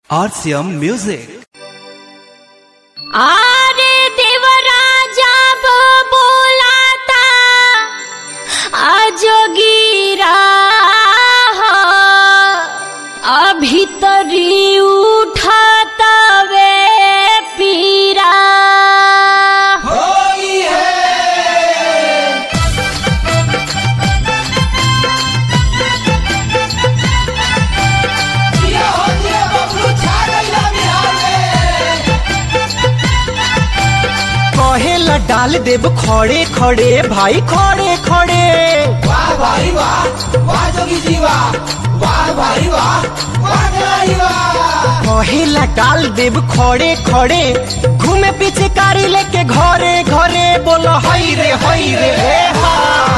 RCM Music. আরে দেবরাজা বোলাতা আজগিরা अभितरी उठातवे पीरा कहेला डाल देव खड़े खड़े भाई खड़े खड़े वाह भाई वाह वाह जोगी जी वाह वाह भाई वाह वाह खिलाड़ी वाह कहेला डाल देव खड़े खड़े घूमे पीछे कारी लेके घरे घरे बोलो हई रे हई रे हे हा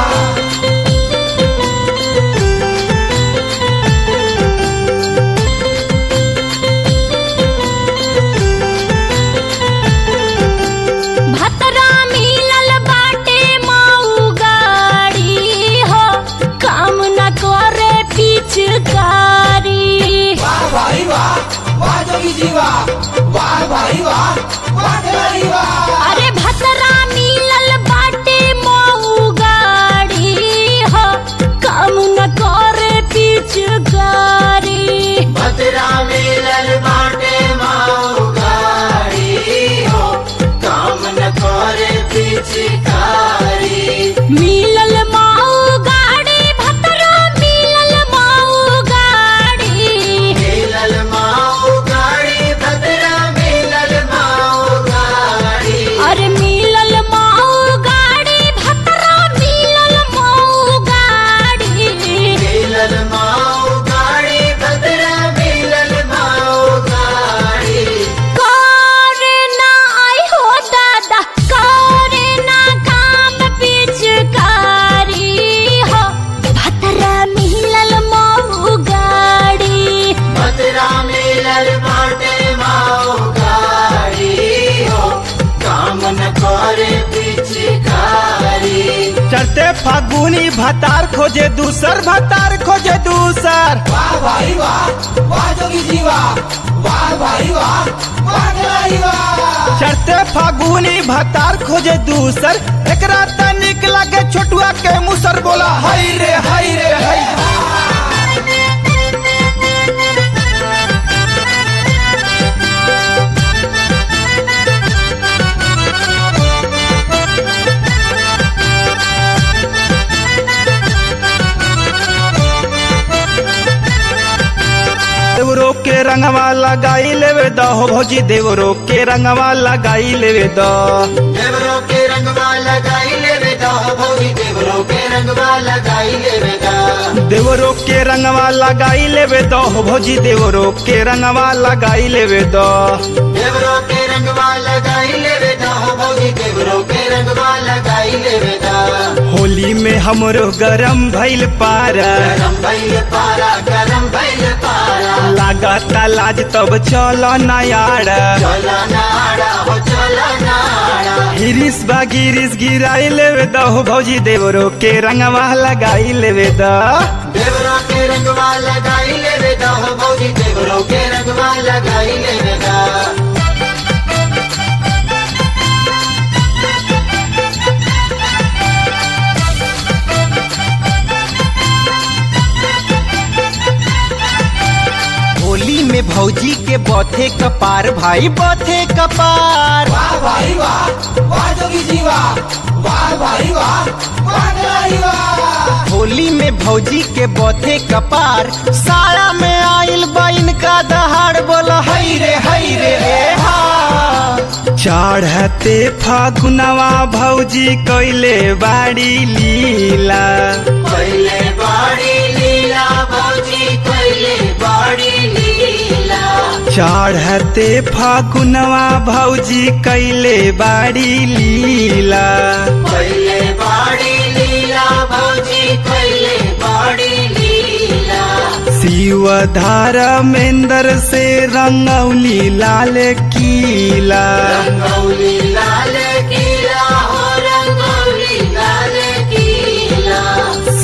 भतरा मिलल बाटे माऊ गाड़ी हो काम न करे पिचकारी वाह भाई वाह वाह जोगी जी वाह वाह भाई वाह वाह खिलाड़ी वाह अरे भतरा मिलल बाटे माऊ गाड़ी हो काम न करे पिचकारी भद्रा मिलल बाटे माऊ गाड़ी हो काम न करे पिचकारी मिलल माऊ गाड़ी भतरा मिलल माऊ गाड़ी मिलल माऊ गाड़ी भद्रा मिलल माऊ गाड़ी अरे मिलल माऊ गाड़ी भतरा मिलल माऊ गाड़ी मिलल माऊ गाड़ी भद्रा मिलल माऊ गाड़ी करे ना आई हो दादा करे ना काम पिचकारी हो भतरा मिलल माऊ गाड़ी भद्रा मिलल बाटे माऊ गाड़ी हो काम न करे पिचकारी चढ़ते फागुनी भतार खोजे दूसर भतार खोजे दूसर वाह भाई वाह वाह जोगी जी वाह वाह भाई वाह वाह खिलाड़ी वाह चढ़ते फागुनी भतार खोजे दूसर एकरा तनिक लगे छोटुआ के मुसर बोला हई रे हई रे हई देवरो के रंगवा लगाई लेवे द हो भौजी देवरो के रंगवा लगाई लेवे द देवरों के रंगवा लगाई ले बेटा भौजी देवरों के रंगवा लगाई ले बेटा देवरो के रंगवा लगाई लेवे द हो भौजी देवरो के रंगवा लगाई लेवे द देवरों के रंगवा लगाई ले बेटा भौजी देवरों के रंगवा लगाई ले बेटा होली में हमरो गरम भइल पारा गरम भैल पारा गरम भैल पारा लागता लाज तब चल नयाड़ा चला नाड़ा हो चला नाड़ा गिरिस बा गिरिस गिराई लेवे द हो भौजी देवरो के रंगवा लगाई लेवे द देवरों के रंगवा लगाई ले बेटा भौजी देवरों के रंगवा लगाई ले बेटा होली में भौजी के बथे कपार भाई बथे कपार वाह भाई वाह वाह जोगी जी वाह वाह भाई वाह वाह खिलाड़ी वाह होली में भौजी के बथे कपार साया में आइल बाइन का दहाड़ बोला हई रे हई रे रे हा चढ़ते फागुनवा भौजी कैले बाड़ी लीला पहले बाड़ी लीला भौजी पहले बाड़ी लीला चढ़ते फागुनवा भौजी कैले बाड़ी लीला पहले बाड़ी लीला भौजी पहले बाड़ी लीला शिव धर्मेंद्र से रंगौली लाल कीला रंगौली लाल किला हो रंगौली लाल किला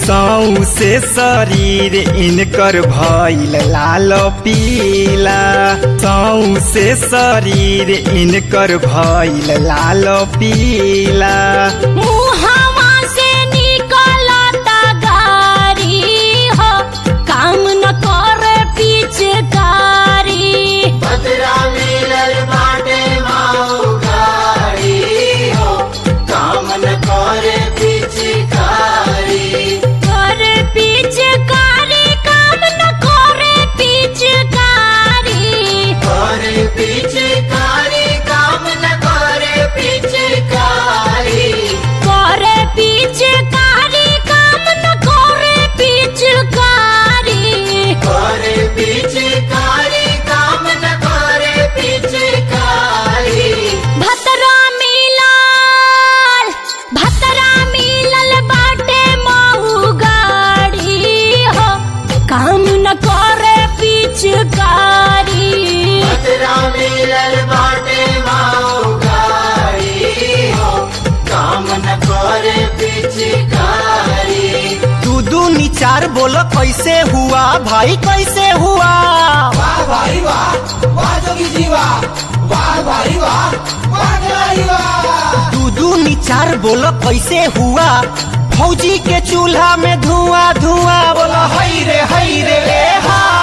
सौ से शरीर इनकर भइल लाल पीला सौ से शरीर इनकर भइल लाल पीला मुहावा से निकलता गारी हो काम न करे पिचकारी भद्रा मिलल बाटे माऊ गाड़ी हो काम न करे पिचकारी करे पिचकारी काम न करे पिचकारी करे पिचकारी काम न करे पिचकारी करे पिचकारी काम न करे पिचकारी करे पिचकारी काम न करे पिचकारी भतरा मिलल भतरा मिलल बाटे महू गाड़ी हो काम न करे पिचकारी भद्रा मिलल बाटे माऊ गाड़ी हो काम न करे पिचकारी दू दू निचार बोलो कैसे हुआ भाई कैसे हुआ वाह भाई वाह वाह जोगी जी वाह वाह भाई वाह वाह खिलाड़ी वाह दू दू निचार बोलो कैसे हुआ फौजी के चूल्हा में धुआं धुआं बोलो हई रे हई रे ए हा